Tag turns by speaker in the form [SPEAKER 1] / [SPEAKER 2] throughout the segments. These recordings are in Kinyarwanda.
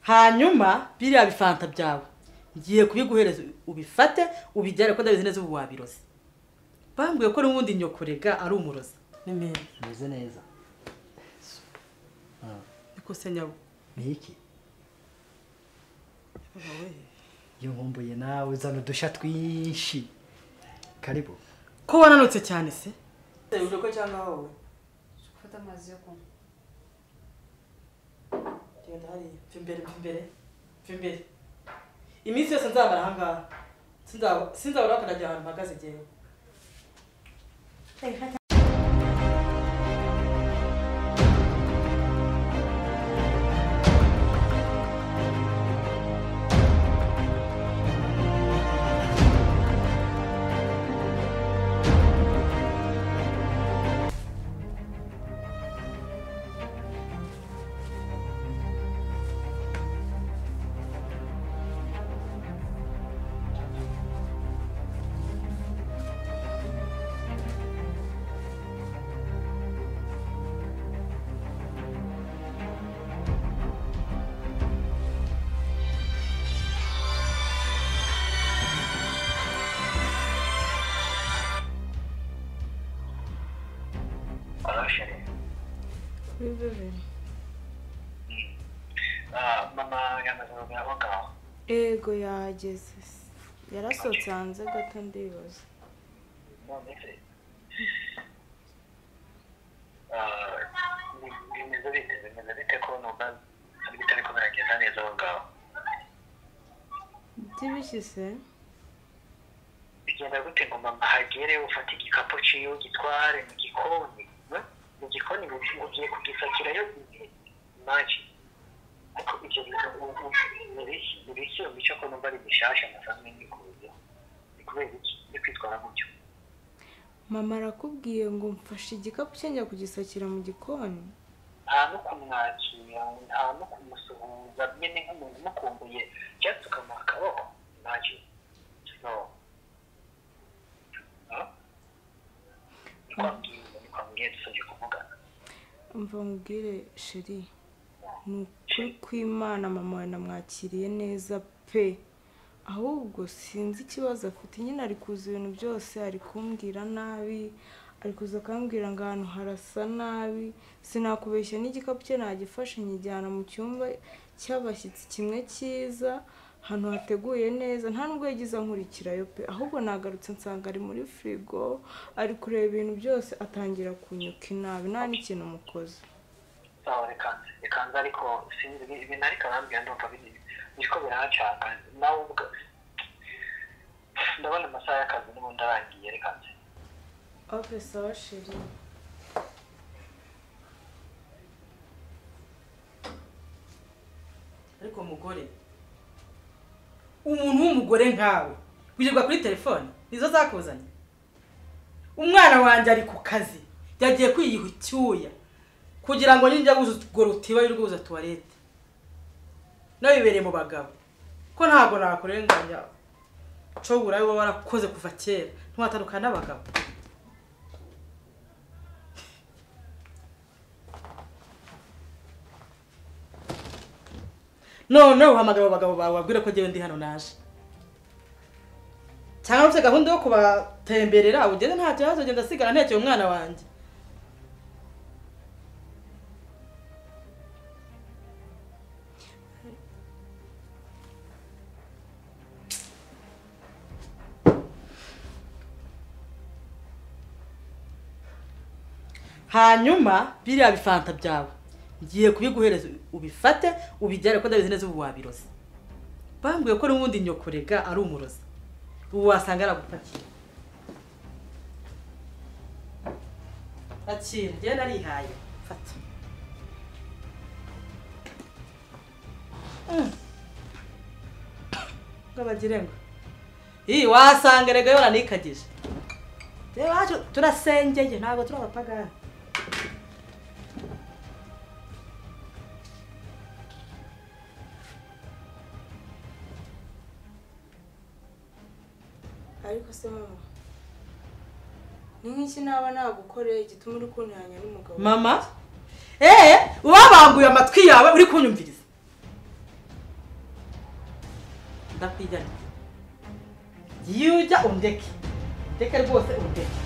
[SPEAKER 1] hanyuma biriya bifanta byawe ngiye kubiguhereza ubifate ubijyane ko ndabizi neza ubu wabiroze bambwiye ko n'ubundi nyokorega ari umurozi ni meza
[SPEAKER 2] meze neza Ah,
[SPEAKER 1] bikose nyabo
[SPEAKER 2] ni iki iyo nkumbuye nawe uzana udushya twinshi karibu
[SPEAKER 1] ko wananutse cyane se ko cyangwa wowe
[SPEAKER 3] gufata amazi yo kunywa
[SPEAKER 1] genda hariya mva imbere mva imbere mva imbere iminsi yose nzabara ahangaha Sinzaba- sinzabura hakanajya ahantu mpagaze ngewe
[SPEAKER 4] Hello, Sherry. Uh, mama yamaze kugera aho ngaho.
[SPEAKER 3] yego yahageze yarasohotse hanze gato ndibaza
[SPEAKER 4] None se? Uh, bi- Bimeze bite? Bimeze bite ko numva hari bitari ko biragenda neza aho ngaho?
[SPEAKER 3] byibishyize
[SPEAKER 4] Bigenda gute ngo mama hagere ufate igikapu ciwe ugitware mu gikoni? eh? Mu gikoni ngo ngo ugiye kugisakirayo maji. Ariko ibyo bintu ubu- ubu- ni biki? Ni biki? Mico ko numva ari bishasha nasanzwe mbikuyeho. Ni kubera iki? Uri kwitwara gutyo?
[SPEAKER 3] mama arakubwiye ngo mfashe igikapu cye njya kugisakira mu gikoni
[SPEAKER 4] nta no kumwakira nta no kumusuhuza nyine nk'umuntu umukumbuye cyangwa ukamuha akaboko ntacyo no No? ni kwa mbwiza ni kwa mbwiza usabye kuvugana
[SPEAKER 3] mva mubwire sheri ni ukuri kw'imana mama wawe namwakiriye neza pe ahubwo sinzi ikibazo afite nyine ari kuza ibintu byose ari kumbwira nabi ari kuza akambwira ngo ahantu harasa nabi sinakubeshya n'igikapu cye nagifashe nkijyana mu cyumba cy'abashyitsi kimwe cyiza ahantu hateguye neza nta nubwo yagize ankurikirayo pe ahubwo nagarutse nsanga ari muri firigo ari kureba ibintu byose atangira kunyuka inabi nta n'ikintu umukoze
[SPEAKER 4] sawa reka reka nze ariko sinzi ibi- ibintu ariko arambwira ndumva biri- biriko biranshaka nawe ubwa ndabona amasaha y'akazi n'ubundi arangiye reka nze
[SPEAKER 3] ope sawa sheri
[SPEAKER 1] ariko mugore umuntu w'umugore nkawe wirirwa kuri telefone nizo zakuzanye umwana wanjye ari ku kazi yagiye kwiyiha icyuya kugira ngo ninjya guza utwo rutiba yuzuza tuwarete nabibereye mu bagabo ko ntabwo nakurenganya nshobora wowe warakoze kuva kera ntiwatandukana n'abagabo none uhamagara abo bagabo bawe wabwire ko njyewe ndi hano naje cyangwa uretse gahunda yo kubatemberera ugeze nta kibazo ugenda asigara ntekeye umwana wanjye hanyuma biriya bifanta byawe ngiye kubiguhereza ubifate ubijyane ko ndabizi neza ubu wabiroze bambwiye ko n'ubundi nyokorega ari umurozi ubu wasanga aragupakiye akira njyewe narihaye fata Mm. ngo bagire ngo iyi wasanga erega yoranikagije reba wacu turasengeye ntabwo turi abapagani
[SPEAKER 3] ariko se mama ni nk'iki naba nagukoreye gituma uri kunihanya n'umugabo
[SPEAKER 1] mama eee uba wabambuye amatwi yawe uri kunyumviriza ndakwigana igiye ujya undeke ndeke rwose undeke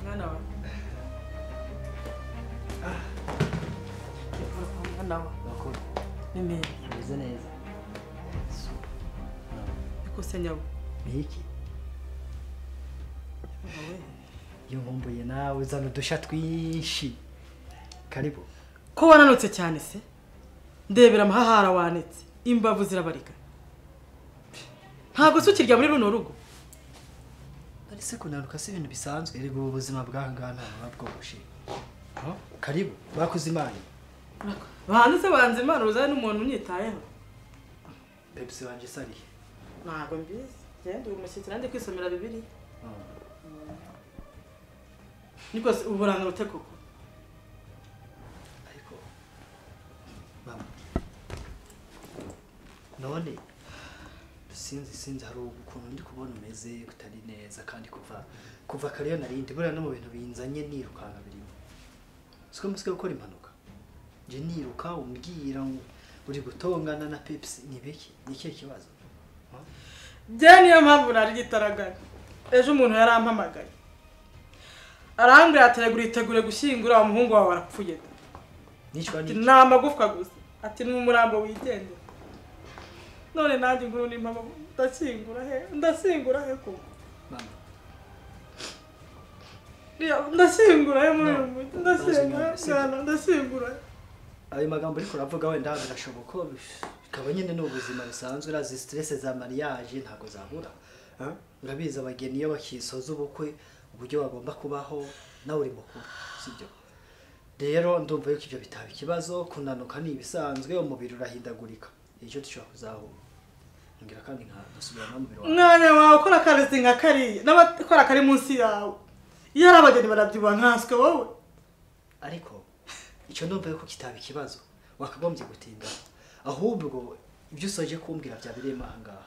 [SPEAKER 1] mwana wawe Ndikura kwa mwana wawe
[SPEAKER 2] bakuru
[SPEAKER 1] ni meza
[SPEAKER 2] bimeze neza Super. No.
[SPEAKER 1] ikose nyabo
[SPEAKER 2] ni iki iyo nkumbuye nawe uzana udusha twinshi karibu
[SPEAKER 1] ko wananutse cyane se ndebera amahahara wanitse imbavu zirabarika ntabwo se ukirya muri runo rugo
[SPEAKER 2] arese kunanuka si ibintu bisanzwe erega ubu buzima bwahangana buba bworoshye Oh, karibu bakoze imana
[SPEAKER 1] bahanze se banze imana uzane n'umuntu unyitayeho
[SPEAKER 2] pepsi wanjye isariye
[SPEAKER 1] ntabwo mbizi genda uri umushyitsi nanjye kwisomera bibiri ni rwose uburanga rute koko
[SPEAKER 2] ariko mama none sinzi sinzi hari ukuntu ndi kubona umeze utari neza kandi kuva kuva kare iyo narindi buriya no mu bintu binzanye nirukanka birimo siko musike gukora impanuka nje niruka umbwira ngo uri gutongana na pepsi ni biki ni ikihe kibazo Ha?
[SPEAKER 1] bya niyo mpamvu nari gitaragara ejo umuntu yarampamagaye arambwira ati "Erega uritegure gushyingura wa muhungu wawe arapfuye da."
[SPEAKER 2] nicwa
[SPEAKER 1] Ati,
[SPEAKER 2] n'iki
[SPEAKER 1] ni amagufwa gusa ati ni umurambo wigendera none nanjye inkuru ni mpamvu ndashyingura he ndashyingura he koko
[SPEAKER 2] mama
[SPEAKER 1] Iriya- ndashyingura he muri uyu
[SPEAKER 2] No.
[SPEAKER 1] mujyi ndashyingura he
[SPEAKER 2] Ndashyingura,
[SPEAKER 1] bwana ndashyingura he
[SPEAKER 2] ayo magambo ariko uravuga wenda birashoboka bikaba nyine ni ubuzima busanzwe urazi stress za mariage ntabwo zabura Ah? urabizi abageni iyo bakisoza ubukwe uburyo bagomba kubaho nawe uri mukuru sibyo rero ndumva yuko ibyo bitaba ikibazo kunanuka ni ibisanzwe umubiri urahindagurika icyo dushobora kuzahura ngira kandi nka ndasubira no mu biro wanjye.
[SPEAKER 1] umwanya wawe ukora akarezi nka kariya n'abakora kari munsi yawe iyo ari abageni barabyubaha nkaswe wowe
[SPEAKER 2] ariko icyo ndumva yuko kitaba ikibazo wakagombye gutinda ahubwo ibyo usoje kumbwira byabereyemo aha ngaha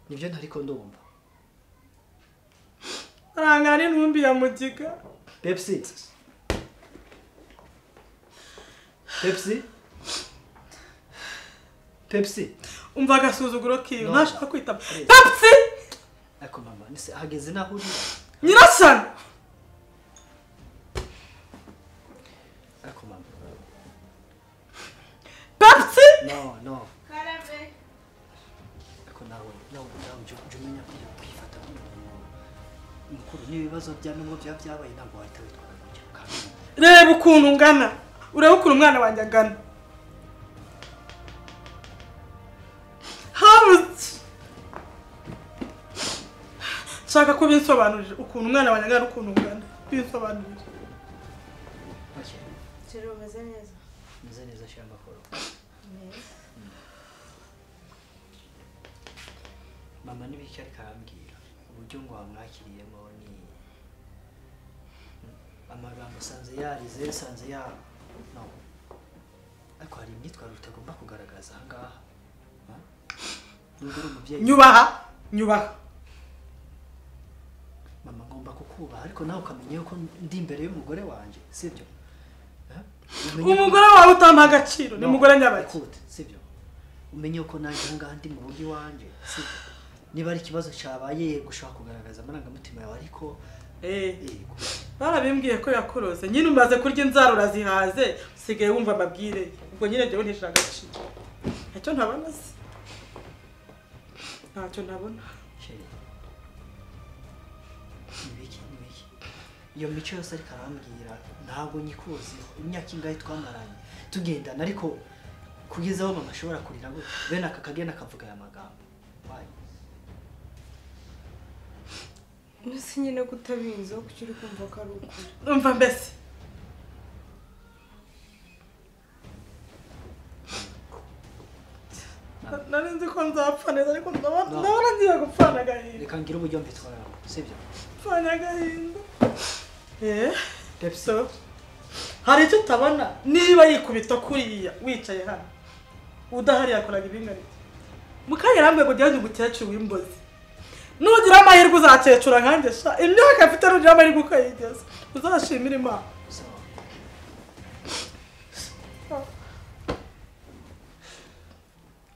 [SPEAKER 2] nibyo ntariko ndumva
[SPEAKER 1] arangana n'intumbi ya mugiga
[SPEAKER 2] pepsi pepsi pepsi
[SPEAKER 1] umva agasuzuguro kiwe
[SPEAKER 2] No.
[SPEAKER 1] ntashaka kwitaba
[SPEAKER 2] Please.
[SPEAKER 1] pepsi
[SPEAKER 2] ariko mama nise hageze n'aho uri
[SPEAKER 1] nyirasana
[SPEAKER 2] ariko mama
[SPEAKER 1] pepsi
[SPEAKER 2] no no ariko nawe nawe nawe jya jya umenya kujya kwifata nk'umuntu mukuru n'ibibazo bya n'ubwo byaba byabaye ntabwo wahita witwara gutya kandi
[SPEAKER 1] reba ukuntu ungana urebe ukuntu umwana wanjye agana habuze nshaka ko binsobanurira ukuntu umwana wanjye agana n'ukuntu ungana binsobanurira
[SPEAKER 2] make
[SPEAKER 3] Jero umeze neza
[SPEAKER 2] meze neza shyira amakoro
[SPEAKER 3] neza
[SPEAKER 2] mama n'ibiki ariko arambwira uburyo ngo wamwakiriyemo ni amagambo usanze yarize usanze ya no ariko hari imyitwarire utagomba kugaragaza aha ngaha Hmm? nubwo uri umubyeyi
[SPEAKER 1] nyubaha nyubaha
[SPEAKER 2] mama ngomba kukubaha ariko nawe ukamenya yuko ndi imbere y'umugore wanjye sibyo Hmm? Umenya-
[SPEAKER 1] umugore wawe utamuha agaciro ni
[SPEAKER 2] No,
[SPEAKER 1] umugore nyabaki
[SPEAKER 2] écoute, sibyo umenye ko nanjye aha ngaha ndi mu rugo iwanjye sibyo niba ari ikibazo cyabaye yego ushobora kugaragaza amarangamutima yawe ariko
[SPEAKER 1] Eh,
[SPEAKER 2] yego
[SPEAKER 1] barabimbwiye ko yakorose nyine umaze kurya inzara urazihaze usigaye wumva amabwire ye. ubwo nyine njyewe ntishira agaciro ntacyo ntabona se ntacyo ntabona
[SPEAKER 2] sheri nibiki nibiki iyo mico yose ariko arambwira ntabwo nyikuziho imyaka ingahe twamaranye tugendana ariko kugeza aho mama ashobora kurira gutya bene aka kagenda akavuga aya magambo wayo
[SPEAKER 3] mbese nyine kutabizi aho kuki uri kumva ko ari ukuri
[SPEAKER 1] umva mbese Na- nari nzi ko nzapfa neza ariko ndabona
[SPEAKER 2] No.
[SPEAKER 1] ndabona ngiye gupfana agahinda
[SPEAKER 2] reka ngire uburyo mbitwaramo sibyo
[SPEAKER 1] pfana agahinda eh
[SPEAKER 2] pepsi
[SPEAKER 1] so hari icyo utabona niba yikubita kuriya wicaye hano udahari yakoraga ibingana iki? mu kanya rambwe ngo ujyane umukecuru w'imbozi nugira amahirwe uzakecura nkanjye sha imyaka afite nugira amahirwe ukayigeza uzashimire imana
[SPEAKER 2] sawa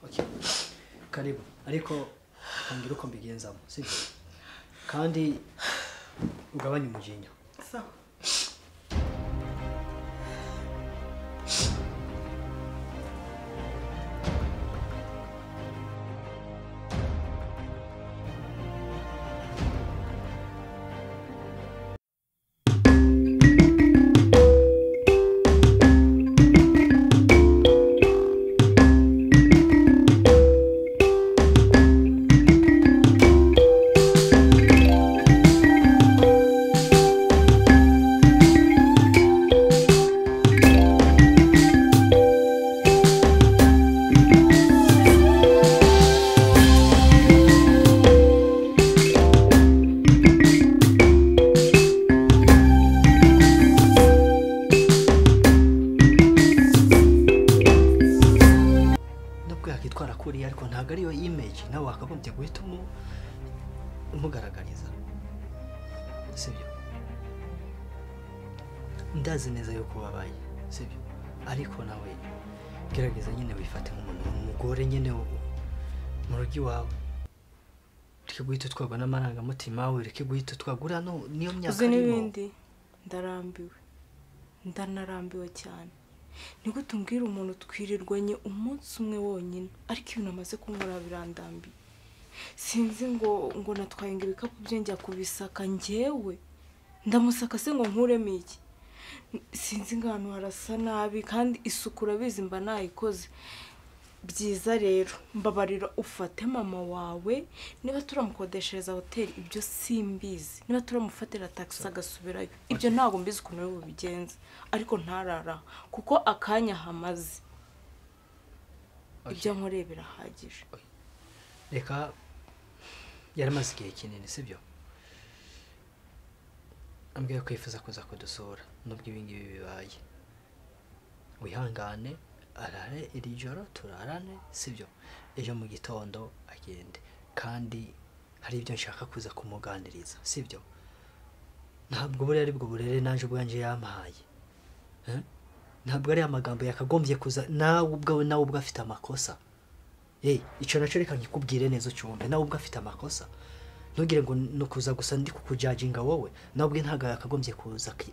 [SPEAKER 2] okay karibu ariko reka ngire uko mbigenzamo sibyo kandi ugabanye umujinya
[SPEAKER 1] sawa
[SPEAKER 2] nubwo yakitwara kuriya ariko ntabwo ariyo image nawe wakagombye guhita umu- umugaragariza sibyo ndazi neza yuko babaye sibyo ariko nawe gerageza nyine wifate nk'umuntu umugore nyine wo- mu rugo iwawe ureke guhita utwarwa n'amarangamutima we ureke guhita utwarwa uriya no- niyo myaka
[SPEAKER 3] uzi
[SPEAKER 2] arimo.
[SPEAKER 3] n'ibindi ndarambiwe ndanarambiwe cyane ni gute umbwira umuntu twirirwanye umunsi umwe wonyine ariko ibintu amaze kunkorera birandambiye sinzi ngo ngo natwaye ngo ibikapu bye njya kubisaka njyewe ndamusaka se ngo nkuremo iki sinzi ngo ahantu harasa nabi kandi isuku urabizi mba nayikoze byiza rero mbabarira ufate mama wawe niba turamukodeshereza hoteli ibyo simbizi niba turamufatira tagisi agasubirayo ibyo ntabwo mbizi ukuntu ari bubigenze ariko ntarara kuko akanya hamaze ibyo nkoreye birahagije
[SPEAKER 2] reka yaramaze igihe kinini sibyo ambwira ko yifuza kuza kudusura nubwo ibi ngibi bibaye wihangane arare iri joro turarane sibyo ejo mu gitondo agende kandi hari ibyo nshaka kuza kumuganiriza sibyo ntabwo buriya ari bwo burere naje ubwanjye yampaye Eh? ntabwo ari amagambo yakagombye kuza nawe ubwawe nawe ubwo afite amakosa Hey, icyo nacyo reka nkikubwire neza ucyumve nawe ubwo afite amakosa ntugire ngo ni ukuza gusa ndi kukujaginga wowe nawe ubwe ntabwo yakagombye kuza aki-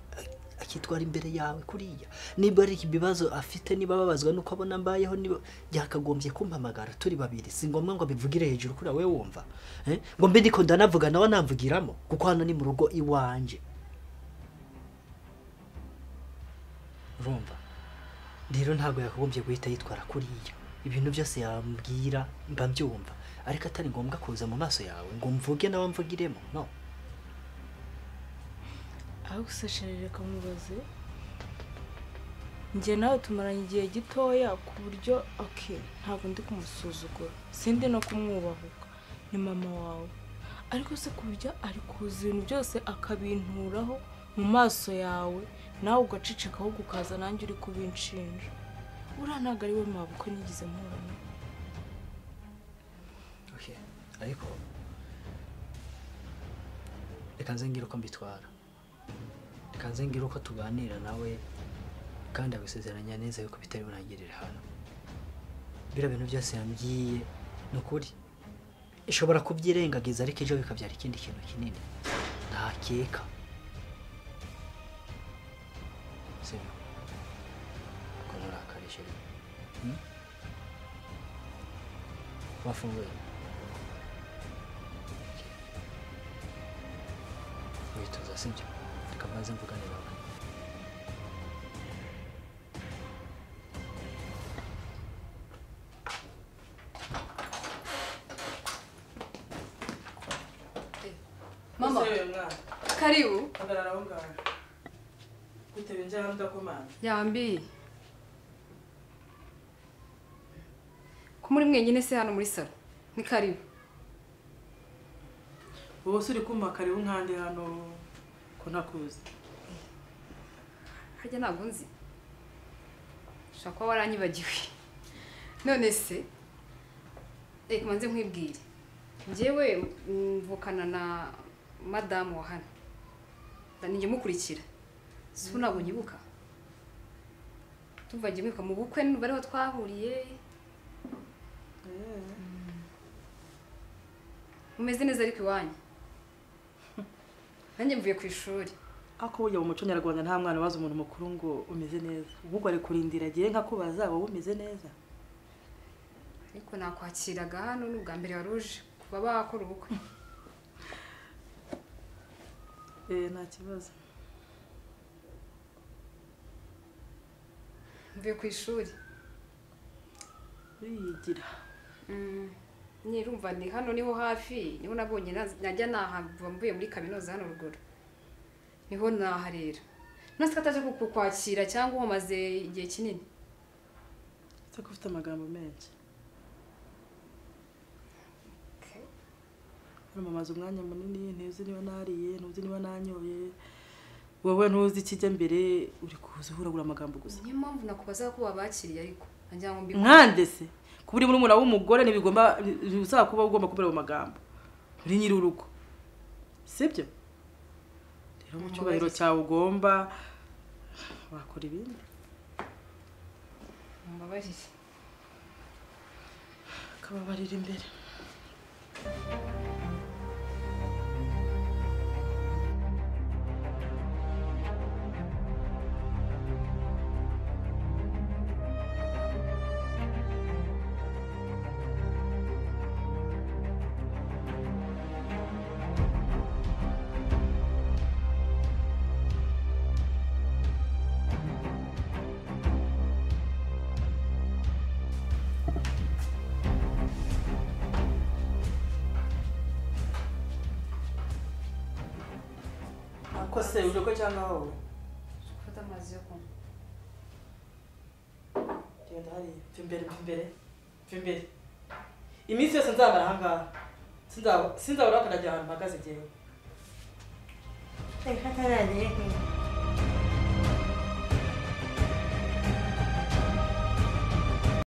[SPEAKER 2] akitwara imbere yawe kuriya niba hari ibibazo afite niba ababazwa nuko abona mbayeho niba yakagombye kumpamagara turi babiri si ngombwa ngo abivugire hejuru kuri wowe wumva Eh, ngo mbe ndiko ndanavuga nawe namvugiramo kuko hano ni mu rugo iwanjye urumva rero ntabwo yakagombye guhita yitwara kuriya ibintu byose yambwira mba mbyumva ariko atari ngombwa kuza mu maso yawe ngo mvuge nawe mvugiremo no
[SPEAKER 3] aho gusasharira akamubaze njye nawe tumaranye igihe gitoya ku buryo oke ntabwo ndi kumusuzugura sindi no kumwubahuka ni mama wawe ariko se ku buryo ari kuza ibintu byose akabinturaho mu maso yawe nawe ugacecekaho ukaza nanjye uri kubinshinja uriya ntabwo ari we mabukwe nigeze mpurana
[SPEAKER 2] okay. ariko reka nze ngire uko mbitwara reka nze ngire uko tuganira nawe kandi agusezeranya neza yuko bitari burangirire hano biriya bintu byose yambwiye ni ukuri ishobora kubyirengagiza ariko ejo bikabyara ikindi kintu kinini ntakeka sibyo ko nturakare sheri Hmm? wafunguye witoza sibyo reka mbanze mvugane nawe
[SPEAKER 5] Mama,
[SPEAKER 1] uyu mwana
[SPEAKER 5] karibu
[SPEAKER 1] hagarara aho ngaho bitewe njyaho ndakomanga
[SPEAKER 5] yambi ko muri mwenyine se hano muri salo ni karibu
[SPEAKER 1] wowe se uri kumva karibu nkandi hano ko ntakuzi
[SPEAKER 5] harya ntabwo nzi ushobora kuba waranyibagiwe none se reka ubanze nkwibwire njyewe mvukana na madamu wa hano ndanijya mukurikira si ntabwo nyibuka tuva njye mwibuka mu bukwe n'umubare wa twahuriye mumeze neza ariko iwanyu nanjye mvuye ku ishuri
[SPEAKER 1] ariko burya mu muco nyarwanda nta mwana waza umuntu mukuru ngo umeze neza ahubwo ari kurindira agiye nka kubaza wowe umeze neza
[SPEAKER 5] ariko nakwakiraga hano ni ubwa mbere wari uje kuba bakora ubukwe
[SPEAKER 1] eee nta kibazo
[SPEAKER 5] mvuye ku ishuri
[SPEAKER 1] uriyigira
[SPEAKER 5] nirumva ni hano niho hafi niho nabonye naz- najya nahava mvuye muri kaminuza hano ruguru niho naharera nasi kataje kukwakira cyangwa umaze igihe kinini
[SPEAKER 1] uretse ko ufite amagambo menshi mamaze umwanya munini ntuzi niba nariye ntuzi niba nanyoye wowe ntuzi ikijya mbere uri kuza uhuragura amagambo gusa
[SPEAKER 5] niyo mpamvu nakubaza ko wabakiriye ariko nagira ngo mbikore
[SPEAKER 1] nkande se kuba uri murumuna w'umugore ntibigomba ntibisaba kuba ugomba kubera mu magambo uri nyiri urugo sibyo rero mu cyubahiro cyawe ugomba wakora ibindi
[SPEAKER 5] mbabarire
[SPEAKER 1] akababarira imbere ako se uje ko cyangwa wowe
[SPEAKER 5] gufata amazi yo kunywa
[SPEAKER 1] genda hariya mva imbere mva imbere mva imbere iminsi yose nzamara ahangaha sinzabura sinzabura ahantu mpagaze njyewe
[SPEAKER 6] Reka ntaragera kure.